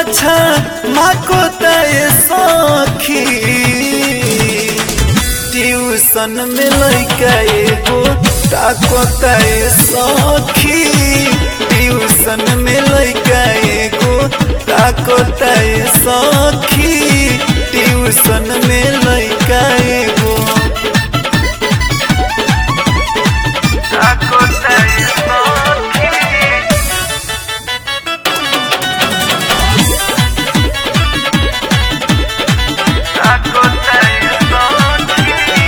पाछा माको तय सखी ट्यूशन में लैका एगो ताको तय सखी ट्यूशन में लैका एगो ताको तय सखी ट्यूशन में लैका एगो ताको तय सखी ताको तय सखी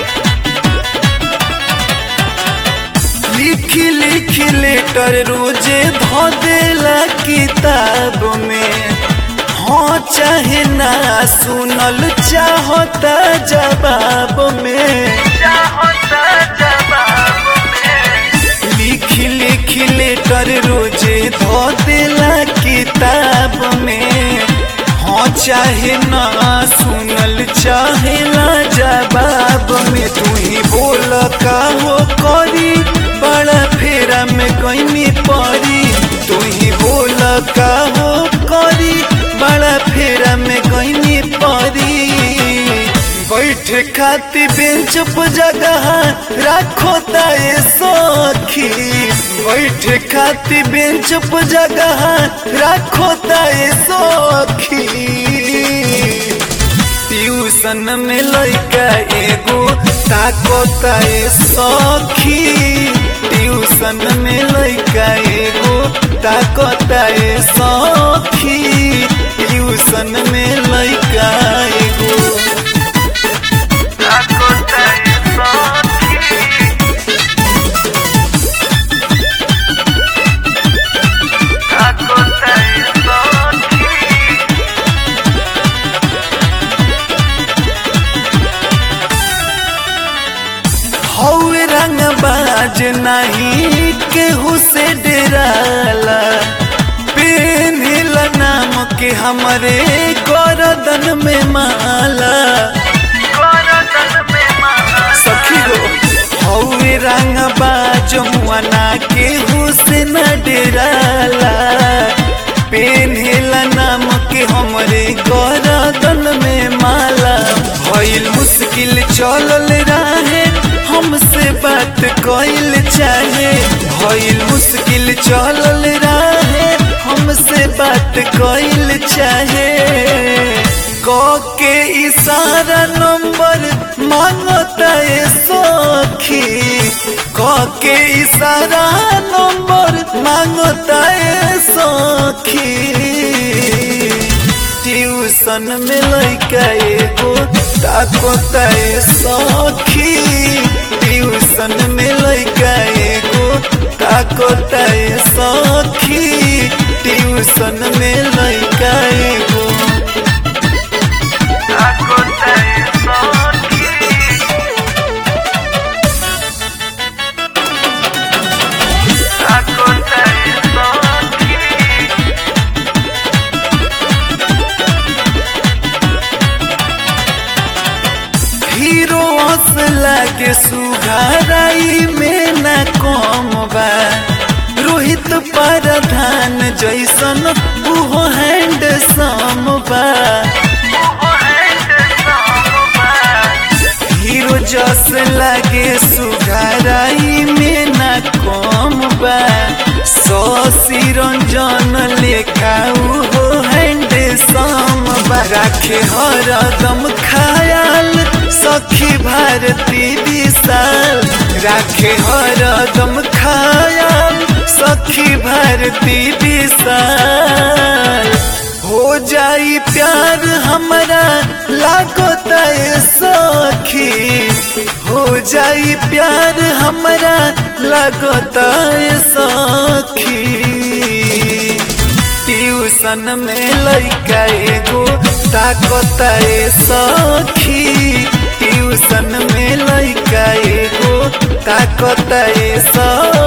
लिखी लिखी लेटर रोजे धो देला किताब में हाँ चाहे ना सुनल चाहता जवाब में चाहता जवाब में लिखी लिखी लेटर रोजे धो देला किताब में हाँ चाहे ना सुनल चाहेला जवाब में तू ही बोल का हो करी बड़ा फेरा में कहीं परी तू ही बोल का हो करी बड़ा फेरा में कहीं परी बैठे खाती बेंच पर जगह राखो ताए सखी बैठे खाती बेंच पर जगह राखो ताए सखी ट्यूशन में लैका एगो ताको ताए सखी ट्यूशन में लैका एगो ताको ताए सखी ट्यूशन में लैका एगो ताको ताए सखी ताको ताए सखी हौवे रंग बाज नहीं केहू से डराला पेनिला नाम के हमरे गरदन में माला सखी हो हौवे रंग बाज मुआना केहू से न डराला पेनिला नाम के हमरे गरदन में माला भइल मुश्किल चलल रहे हमसे बात कइल चाहे भइल मुश्किल चलल रहे हमसे बात कइल चाहे क के इशारा नंबर मांगता है सखी क के इशारा नंबर मांगता है सखी ट्यूशन में लैका एगो ताको तय सखी ट्यूशन में लैका एगो ताको तय सखी ट्यूशन में लैका एगो ताको तय सखी ताको तय सखी हीरो हंस लागे सुघाराई में न कम बा रोहित प्रधान जैसन उहो हैंड सम बा हीरो जस लागे सुघाराई में न कम बा सौ रंजन लेखा उहो हैंड सम बा राखे हरदम खायाल सखी भारती विशाल राखे हरदम खायाल सखी भारती विशाल हो जाई प्यार हमारा लागो तय सखी हो जाई प्यार हमारा लागो तय सखी ट्यूशन में लैका एगो ताकता ए सखी ट्यूशन में लैका एगो ताकता ए सखी